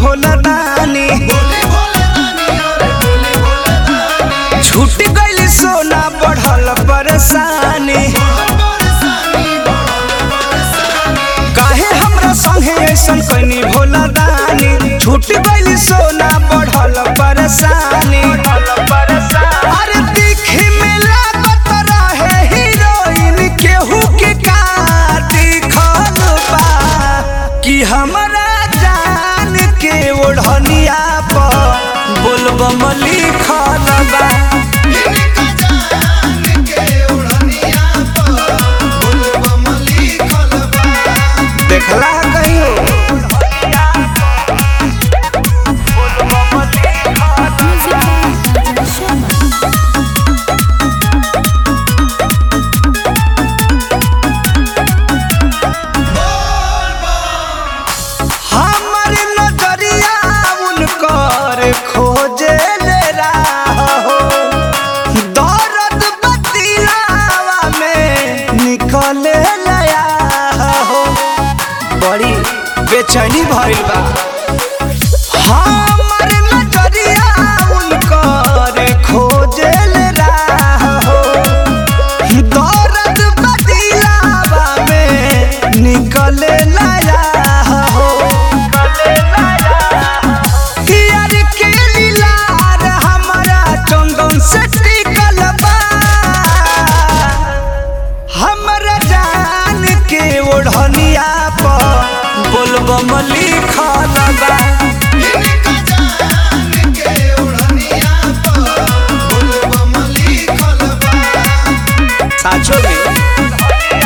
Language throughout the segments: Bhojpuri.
भोला दानी छूट गइल सोना बढ़ल परेशानी काहे हमरा संगे ऐसन कनी भोला दानी छूट गइल सोना बढ़ल परेशानी अरे दिखे में लागत रहे हीरोइन केहू के का दिखल बा कि हमरा जान के ओढ़निया पर बोलबम लिखल बा देखला कहियो हमर नजरिया उनकर खोजे ले राह हो दर्द बतिलावा में निकले लया हो बड़ी बेचैनी भइल बा हमर नजरिया उनकर खोजे ले राह हो दर्द बतिलावा में निकले लया हो यार के लीलार हमरा चंदन से टिकल बा हमरा जान के ओढ़निया पर बोलबम लिखल बा साचो में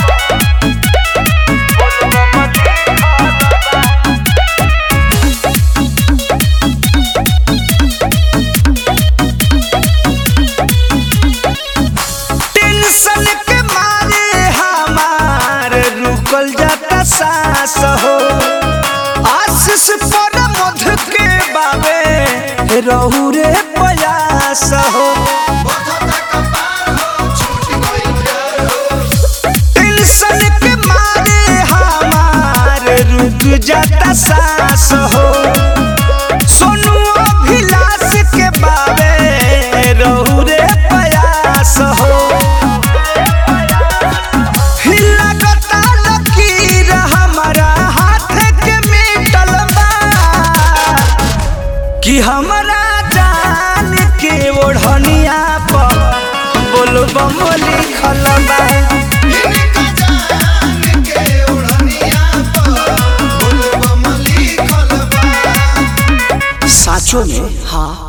टेंशन के मारे हमार रुकल जाता सांस हो आशीष पर मध के बाबे रहू रे प्रयास हो टेंशन के मारे हमार रुक जाता सांस हो सोनू अभिलाष के बाबे रहू रे प्रयास हो लगता लकीर हमारा हाथ के मिटल बा कि हमरा जान के ओढ़निया पर बोलबम लिखल बा साचो में हाँ